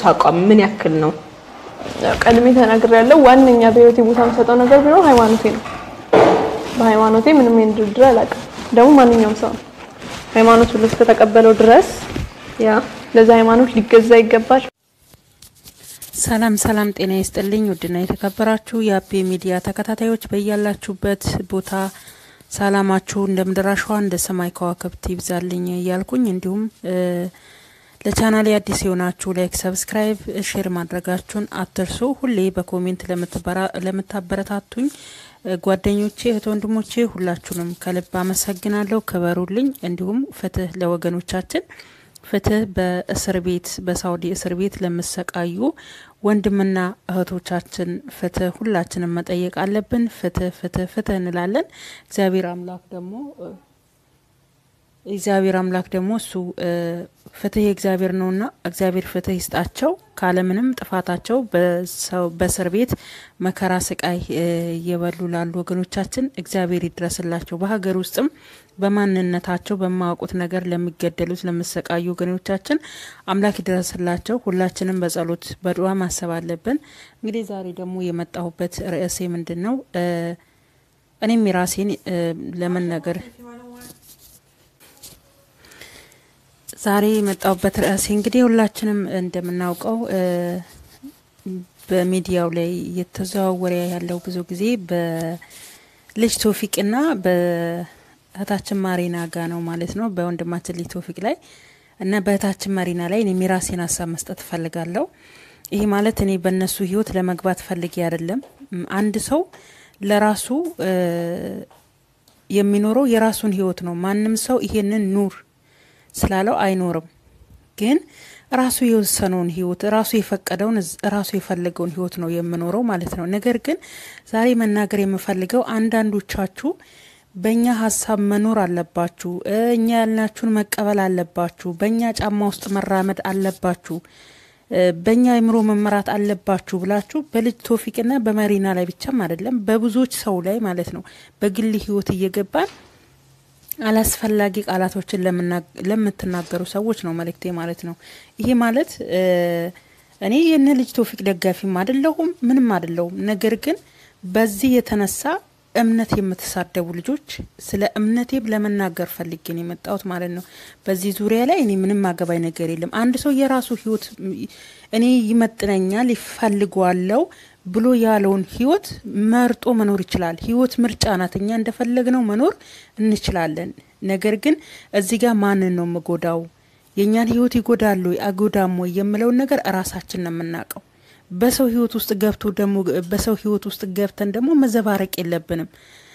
አቋም ምን ያክል ነው? ቀድሜ ተናግሬ ያለው ዋነኛ በህይወቴ ቦታ የምሰጠው ነገር ቢኖር ሃይማኖቴ ነው። በሃይማኖቴ ምንም ይሄን ድርድር አላውቅም። ደግሞ ማንኛውም ሰው ነው ሃይማኖት ብሎ እስከተቀበለው ድረስ ያ ለዛ ሃይማኖት ሊገዛ ይገባል። ሰላም ሰላም፣ ጤና ይስጥልኝ ውድና የተከበራችሁ የአቤ ሚዲያ ተከታታዮች በያላችሁበት ቦታ ሰላማችሁ እንደ ምድር አሸዋ እንደ ሰማይ ከዋክብት ይብዛልኝ እያልኩኝ እንዲሁም ለቻናል አዲስ የሆናችሁ ላይክ፣ ሰብስክራይብ፣ ሼር ማድረጋችሁን አትርሱ። ሁሌ በኮሜንት ለምታበረታቱኝ ጓደኞቼ፣ እህት ወንድሞቼ ሁላችሁንም ከልብ አመሰግናለሁ። ክበሩልኝ። እንዲሁም ፍትህ ለወገኖቻችን ፍትህ በእስር ቤት በሳውዲ እስር ቤት ለሚሰቃዩ ወንድምና እህቶቻችን ፍትህ ሁላችንም መጠየቅ አለብን። ፍትህ ፍትህ ፍትህ እንላለን። እግዚአብሔር አምላክ ደግሞ እግዚአብሔር አምላክ ደግሞ እሱ ፍትህ የእግዚአብሔር ነውና እግዚአብሔር ፍትህ ይስጣቸው። ካለምንም ጥፋታቸው በእስር ቤት መከራ ስቃይ እየበሉ ላሉ ወገኖቻችን እግዚአብሔር ይድረስላቸው። በሀገር ውስጥም በማንነታቸው በማያውቁት ነገር ለሚገደሉት ለሚሰቃዩ ወገኖቻችን አምላክ ይድረስላቸው። ሁላችንም በጸሎት በዱዓ ማሰብ አለብን። እንግዲህ ዛሬ ደግሞ የመጣሁበት ርዕሴ ምንድን ነው? እኔም የራሴን ለምን ነገር ዛሬ የመጣሁበት ርዕሴ እንግዲህ ሁላችንም እንደምናውቀው በሚዲያው ላይ እየተዘዋወረ ያለው ብዙ ጊዜ በልጅ ቶፊቅና በእህታችን ማሪና ጋ ነው ማለት ነው። በወንድማችን ልጅ ቶፊቅ ላይ እና በእህታችን ማሪና ላይ እኔም የራሴን ሀሳብ መስጠት እፈልጋለሁ። ይሄ ማለት እኔ በእነሱ ህይወት ለመግባት ፈልጌ አይደለም። አንድ ሰው ለራሱ የሚኖረው የራሱን ህይወት ነው። ማንም ሰው ይሄንን ኑር ስላለው አይኖርም። ግን ራሱ የወሰነውን ህይወት ራሱ የፈቀደውን ራሱ የፈለገውን ህይወት ነው የምኖረው ማለት ነው። ነገር ግን ዛሬ መናገር የምፈልገው አንዳንዶቻችሁ በእኛ ሀሳብ መኖር አለባችሁ፣ እኛ ያልናችሁን መቀበል አለባችሁ፣ በእኛ ጫማ ውስጥ መራመድ አለባችሁ፣ በእኛ አይምሮ መመራት አለባችሁ ብላችሁ በልጅ ቶፊቅና በመሪና ላይ ብቻም አይደለም በብዙዎች ሰው ላይ ማለት ነው በግል ህይወት እየገባን አላስፈላጊ ቃላቶችን ለምትናገሩ ሰዎች ነው መልእክቴ ማለት ነው። ይሄ ማለት እኔ የነ ልጅ ቶፊቅ ደጋፊም አይደለሁም ምንም አይደለሁም። ነገር ግን በዚህ የተነሳ እምነት የምትሳደቡ ልጆች ስለ እምነቴም ለመናገር ፈልጌ ነው የመጣሁት ማለት ነው። በዚህ ዙሪያ ላይ እኔ ምንም አገባኝ ነገር የለም። አንድ ሰው የራሱ ህይወት እኔ ይመጥነኛል ይፈልጓለው ብሎ ያለውን ህይወት መርጦ መኖር ይችላል። ህይወት ምርጫ ናት። እኛ እንደፈለግነው መኖር እንችላለን። ነገር ግን እዚህ ጋር ማንን ነው የምጎዳው? የእኛን ህይወት ይጎዳሉ አጎዳም ወይ የምለውን ነገር እራሳችን ነው የምናውቀው። በሰው ህይወት ውስጥ ገብቶ ደግሞ በሰው ህይወት ውስጥ ገብተን ደግሞ መዘባረቅ የለብንም።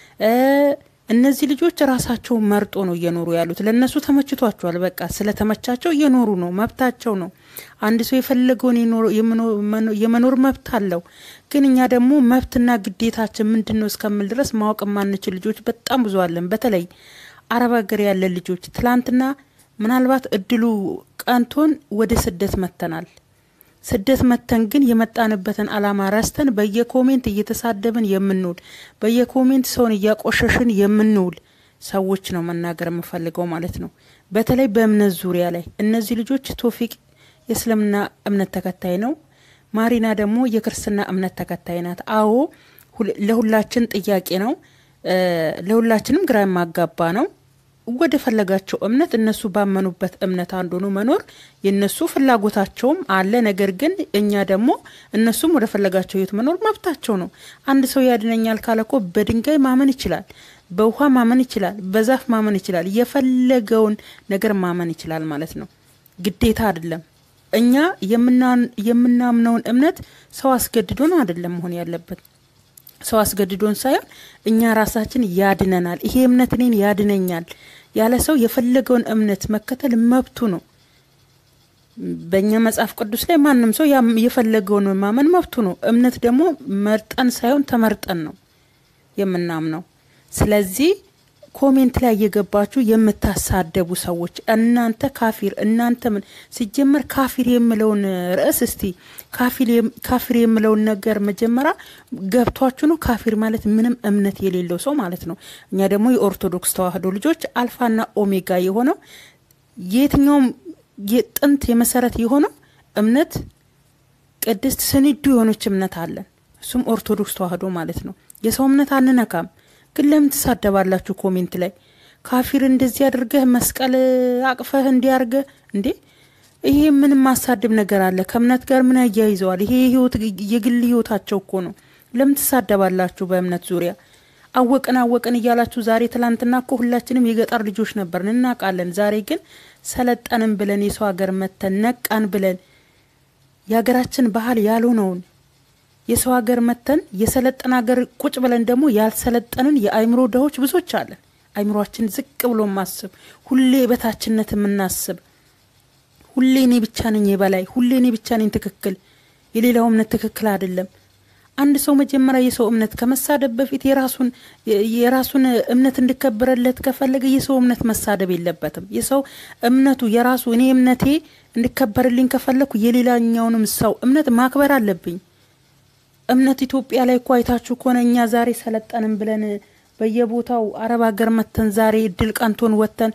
እነዚህ ልጆች ራሳቸው መርጦ ነው እየኖሩ ያሉት። ለእነሱ ተመችቷቸዋል። በቃ ስለተመቻቸው እየኖሩ ነው፣ መብታቸው ነው። አንድ ሰው የፈለገውን የመኖር መብት አለው። ግን እኛ ደግሞ መብትና ግዴታችን ምንድን ነው እስከምል ድረስ ማወቅ የማንችል ልጆች በጣም ብዙ አለን። በተለይ አረብ ሀገር ያለን ልጆች ትላንትና ምናልባት እድሉ ቀንቶን ወደ ስደት መጥተናል። ስደት መተን ግን የመጣንበትን አላማ ረስተን በየኮሜንት እየተሳደብን የምንውል በየኮሜንት ሰውን እያቆሸሽን የምንውል ሰዎች ነው መናገር የምፈልገው ማለት ነው። በተለይ በእምነት ዙሪያ ላይ እነዚህ ልጆች ቶፊቅ የእስልምና እምነት ተከታይ ነው። ማሪና ደግሞ የክርስትና እምነት ተከታይ ናት። አዎ ለሁላችን ጥያቄ ነው። ለሁላችንም ግራ የማጋባ ነው። ወደ ፈለጋቸው እምነት እነሱ ባመኑበት እምነት አንዱ ሆኖ መኖር የእነሱ ፍላጎታቸውም አለ። ነገር ግን እኛ ደግሞ እነሱም ወደ ፈለጋቸው ህይወት መኖር መብታቸው ነው። አንድ ሰው ያድነኛል ካለ እኮ በድንጋይ ማመን ይችላል፣ በውሃ ማመን ይችላል፣ በዛፍ ማመን ይችላል፣ የፈለገውን ነገር ማመን ይችላል ማለት ነው። ግዴታ አይደለም። እኛ የምናምነውን እምነት ሰው አስገድዶን አይደለም መሆን ያለበት ሰው አስገድዶን ሳይሆን እኛ ራሳችን ያድነናል። ይሄ እምነት እኔን ያድነኛል ያለ ሰው የፈለገውን እምነት መከተል መብቱ ነው። በእኛ መጽሐፍ ቅዱስ ላይ ማንም ሰው የፈለገውን ማመን መብቱ ነው። እምነት ደግሞ መርጠን ሳይሆን ተመርጠን ነው የምናምነው። ስለዚህ ኮሜንት ላይ እየገባችሁ የምታሳደቡ ሰዎች እናንተ ካፊር እናንተ ምን ሲጀመር ካፊር የምለውን ርዕስ እስቲ ካፊር የምለውን ነገር መጀመሪያ ገብቷችሁ ነው። ካፊር ማለት ምንም እምነት የሌለው ሰው ማለት ነው። እኛ ደግሞ የኦርቶዶክስ ተዋህዶ ልጆች አልፋና ኦሜጋ የሆነው የትኛውም የጥንት የመሰረት የሆነው እምነት ቅድስት ስንዱ የሆነች እምነት አለን። እሱም ኦርቶዶክስ ተዋህዶ ማለት ነው። የሰው እምነት አንነካም። ግን ለምን ትሳደባላችሁ ኮሜንት ላይ? ካፊር እንደዚህ አድርገህ መስቀል አቅፈህ እንዲያርገህ እንዴ! ይሄ ምንም ማሳድብ ነገር አለ? ከእምነት ጋር ምን ያያይዘዋል? ይሄ ህይወት የግል ህይወታቸው እኮ ነው። ለምን ትሳደባላችሁ በእምነት ዙሪያ? አወቅን አወቅን እያላችሁ ዛሬ ትላንትና እኮ ሁላችንም የገጠር ልጆች ነበርን እናውቃለን። ዛሬ ግን ሰለጠንን ብለን የሰው ሀገር መተን ነቃን ብለን የሀገራችን ባህል ያልሆነውን የሰው ሀገር መተን የሰለጠን ሀገር ቁጭ ብለን ደግሞ ያልሰለጠንን የአይምሮ ድሆች ብዙዎች አለን። አይምሯችን ዝቅ ብሎ ማስብ፣ ሁሌ በታችነት የምናስብ፣ ሁሌ እኔ ብቻ ነኝ የበላይ፣ ሁሌ እኔ ብቻ ነኝ ትክክል፣ የሌላው እምነት ትክክል አይደለም። አንድ ሰው መጀመሪያ የሰው እምነት ከመሳደብ በፊት የራሱን የራሱን እምነት እንዲከበረለት ከፈለገ የሰው እምነት መሳደብ የለበትም። የሰው እምነቱ የራሱ እኔ እምነቴ እንዲከበርልኝ ከፈለኩ የሌላኛውንም ሰው እምነት ማክበር አለብኝ። እምነት ኢትዮጵያ ላይ እኮ አይታችሁ ከሆነ እኛ ዛሬ ሰለጠንን ብለን በየቦታው አረብ ሀገር መተን ዛሬ እድል ቀንቶን ወጥተን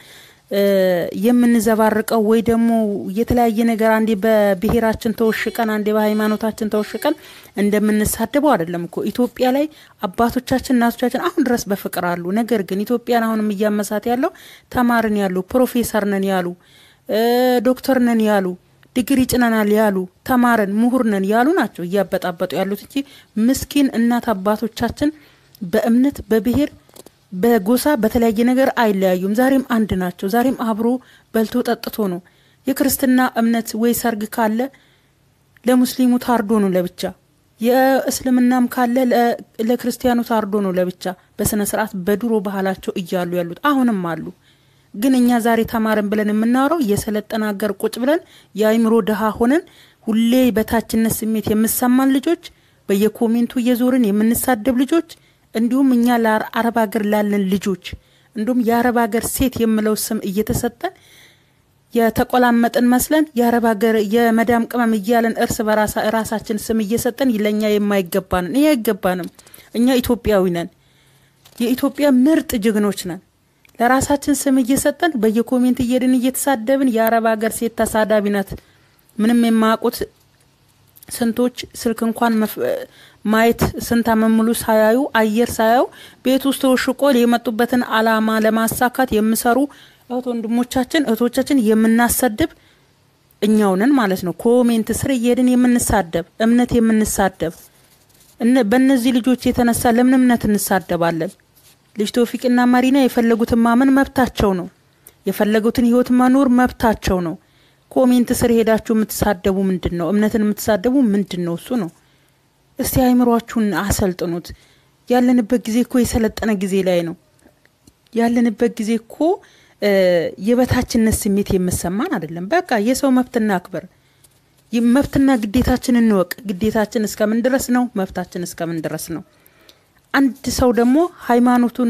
የምንዘባርቀው ወይ ደግሞ የተለያየ ነገር አንዴ በብሔራችን ተወሽቀን አንዴ በሃይማኖታችን ተወሽቀን እንደምንሳደበው አይደለም እኮ። ኢትዮጵያ ላይ አባቶቻችን እናቶቻችን አሁን ድረስ በፍቅር አሉ። ነገር ግን ኢትዮጵያን አሁንም እያመሳት ያለው ተማርን ያሉ ፕሮፌሰር ነን ያሉ ዶክተር ነን ያሉ ዲግሪ ጭነናል ያሉ ተማርን ምሁር ነን ያሉ ናቸው እያበጣበጡ ያሉት እንጂ ምስኪን እናት አባቶቻችን በእምነት በብሔር በጎሳ በተለያየ ነገር አይለያዩም። ዛሬም አንድ ናቸው። ዛሬም አብሮ በልቶ ጠጥቶ ነው። የክርስትና እምነት ወይ ሰርግ ካለ ለሙስሊሙ ታርዶ ነው ለብቻ፣ የእስልምናም ካለ ለክርስቲያኑ ታርዶ ነው ለብቻ። በስነ ስርዓት በድሮ ባህላቸው እያሉ ያሉት አሁንም አሉ። ግን እኛ ዛሬ ተማርን ብለን የምናወራው የሰለጠነ ሀገር ቁጭ ብለን የአይምሮ ድሃ ሆነን ሁሌ በታችነት ስሜት የምሰማን ልጆች፣ በየኮሜንቱ እየዞርን የምንሳደብ ልጆች እንዲሁም እኛ ለአረብ ሀገር ላለን ልጆች እንዲሁም የአረብ ሀገር ሴት የምለው ስም እየተሰጠን የተቆላመጥን መስለን የአረብ ሀገር የመዳም ቅመም እያለን እርስ በራሳ ራሳችን ስም እየሰጠን ለእኛ የማይገባንን ይህ አይገባንም። እኛ ኢትዮጵያዊ ነን። የኢትዮጵያ ምርጥ ጀግኖች ነን። ለራሳችን ስም እየሰጠን በየኮሜንት እየድን እየተሳደብን የአረብ ሀገር ሴት ተሳዳቢ ናት ምንም የማያውቁት ስንቶች ስልክ እንኳን ማየት ስንት ዓመት ሙሉ ሳያዩ አየር ሳያዩ ቤት ውስጥ ተወሽቆ የመጡበትን አላማ ለማሳካት የሚሰሩ እህት ወንድሞቻችን እህቶቻችን የምናሰድብ እኛውንን ማለት ነው። ኮሜንት ስር እየሄድን የምንሳደብ እምነት የምንሳደብ በእነዚህ ልጆች የተነሳ ለምን እምነት እንሳደባለን? ልጅ ቶፊቅና ማሪና የፈለጉትን ማመን መብታቸው ነው። የፈለጉትን ህይወት መኖር መብታቸው ነው። ኮሜንት ስር ሄዳችሁ የምትሳደቡ ምንድን ነው? እምነትን የምትሳደቡ ምንድን ነው? እሱ ነው። እስቲ አይምሯችሁን አሰልጥኑት። ያለንበት ጊዜ እኮ የሰለጠነ ጊዜ ላይ ነው ያለንበት ጊዜ እኮ የበታችነት ስሜት የምሰማን አይደለም። በቃ የሰው መብትና አክበር መብትና ግዴታችን እንወቅ። ግዴታችን እስከምን ድረስ ነው? መብታችን እስከምን ድረስ ነው? አንድ ሰው ደግሞ ሃይማኖቱን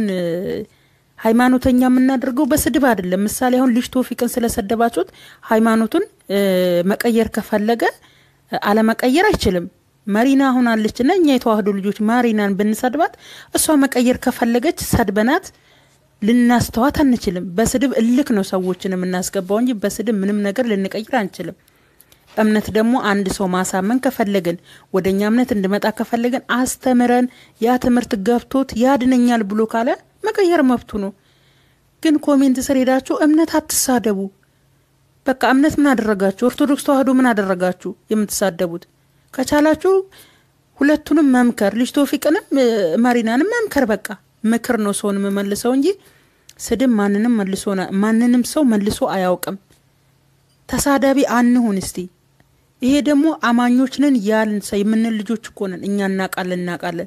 ሃይማኖተኛ የምናደርገው በስድብ አይደለም። ምሳሌ አሁን ልጅ ቶፊቅን ስለሰደባችሁት ሃይማኖቱን መቀየር ከፈለገ አለመቀየር አይችልም። መሪና አሁን አለችና እኛ የተዋህዶ ልጆች ማሪናን ብንሰድባት እሷ መቀየር ከፈለገች ሰድበናት ልናስተዋት አንችልም። በስድብ እልክ ነው ሰዎችን የምናስገባው እንጂ በስድብ ምንም ነገር ልንቀይር አንችልም። እምነት ደግሞ አንድ ሰው ማሳመን ከፈለግን ወደ እኛ እምነት እንድመጣ ከፈለግን አስተምረን ያ ትምህርት ገብቶት ያድነኛል ብሎ ካለ መቀየር መብቱ ነው። ግን ኮሜንት ስር ሄዳችሁ እምነት አትሳደቡ። በቃ እምነት ምን አደረጋችሁ? ኦርቶዶክስ ተዋህዶ ምን አደረጋችሁ የምትሳደቡት? ከቻላችሁ ሁለቱንም መምከር፣ ልጅ ቶፊቅንም ማሪናንም መምከር። በቃ ምክር ነው ሰውን የምመልሰው እንጂ ስድብ ማንንም መልሶ ማንንም ሰው መልሶ አያውቅም። ተሳዳቢ አንሁን እስቲ። ይሄ ደግሞ አማኞች ነን ያልን ሰ የምንል ልጆች እኮ ነን እኛ። እናቃለን እናቃለን።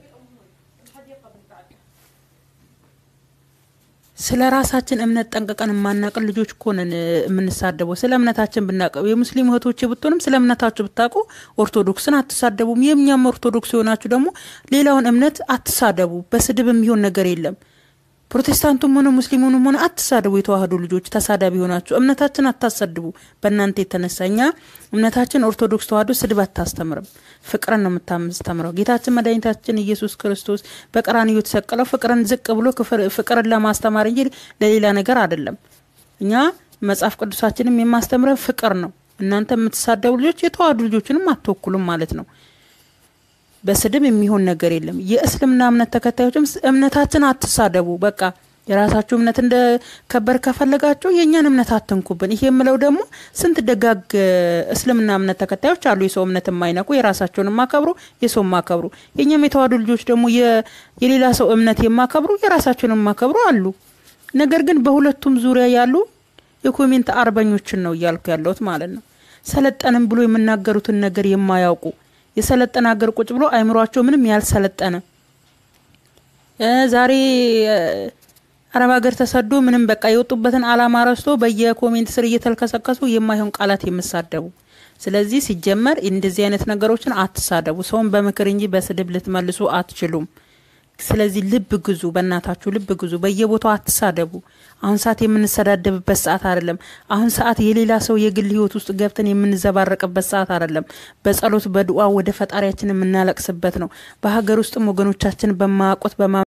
ስለ ራሳችን እምነት ጠንቅቀን የማናቅን ልጆች እኮ ነን የምንሳደበው። ስለ እምነታችን ብናቀው የሙስሊም እህቶች ብትሆንም ስለ እምነታችሁ ብታውቁ ኦርቶዶክስን አትሳደቡም። የእኛም ኦርቶዶክስ የሆናችሁ ደግሞ ሌላውን እምነት አትሳደቡ። በስድብ የሚሆን ነገር የለም። ፕሮቴስታንቱም ሆነ ሙስሊሙንም ሆነ አትሳደቡ። የተዋህዶ ልጆች ተሳዳቢ ሆናችሁ እምነታችን አታሰድቡ። በእናንተ የተነሳ እኛ እምነታችን ኦርቶዶክስ ተዋህዶ ስድብ አታስተምርም፣ ፍቅርን ነው የምታስተምረው። ጌታችን መድኃኒታችን ኢየሱስ ክርስቶስ በቀራንዮ የተሰቀለው ፍቅርን ዝቅ ብሎ ፍቅርን ለማስተማር እንጂ ለሌላ ነገር አይደለም። እኛ መጽሐፍ ቅዱሳችንም የማስተምረን ፍቅር ነው። እናንተ የምትሳደቡ ልጆች የተዋህዱ ልጆችንም አትወክሉም ማለት ነው። በስድብ የሚሆን ነገር የለም። የእስልምና እምነት ተከታዮችም እምነታችን አትሳደቡ። በቃ የራሳችሁ እምነት እንደ ከበር ከፈለጋችሁ የእኛን እምነት አትንኩብን። ይሄ የምለው ደግሞ ስንት ደጋግ እስልምና እምነት ተከታዮች አሉ፣ የሰው እምነት የማይነኩ የራሳቸውን የማከብሩ የሰው የማከብሩ። የእኛም የተዋህዱ ልጆች ደግሞ የሌላ ሰው እምነት የማከብሩ የራሳቸውን የማከብሩ አሉ። ነገር ግን በሁለቱም ዙሪያ ያሉ የኮሜንት አርበኞችን ነው እያልኩ ያለሁት ማለት ነው። ሰለጠንም ብሎ የሚናገሩትን ነገር የማያውቁ የሰለጠነ ሀገር ቁጭ ብሎ አይምሯቸው ምንም ያልሰለጠነ ዛሬ አረብ ሀገር ተሰዶ ምንም በቃ የወጡበትን አላማ ረስቶ በየኮሜንት ስር እየተልከሰከሱ የማይሆን ቃላት የምሳደቡ። ስለዚህ ሲጀመር እንደዚህ አይነት ነገሮችን አትሳደቡ። ሰውን በምክር እንጂ በስድብ ልትመልሱ አትችሉም። ስለዚህ ልብ ግዙ፣ በእናታችሁ ልብ ግዙ። በየቦታው አትሳደቡ። አሁን ሰዓት የምንሰዳደብበት ሰዓት አይደለም። አሁን ሰዓት የሌላ ሰው የግል ሕይወት ውስጥ ገብተን የምንዘባረቅበት ሰዓት አይደለም። በጸሎት በዱዓ ወደ ፈጣሪያችን የምናለቅስበት ነው። በሀገር ውስጥም ወገኖቻችን በማያውቁት በማ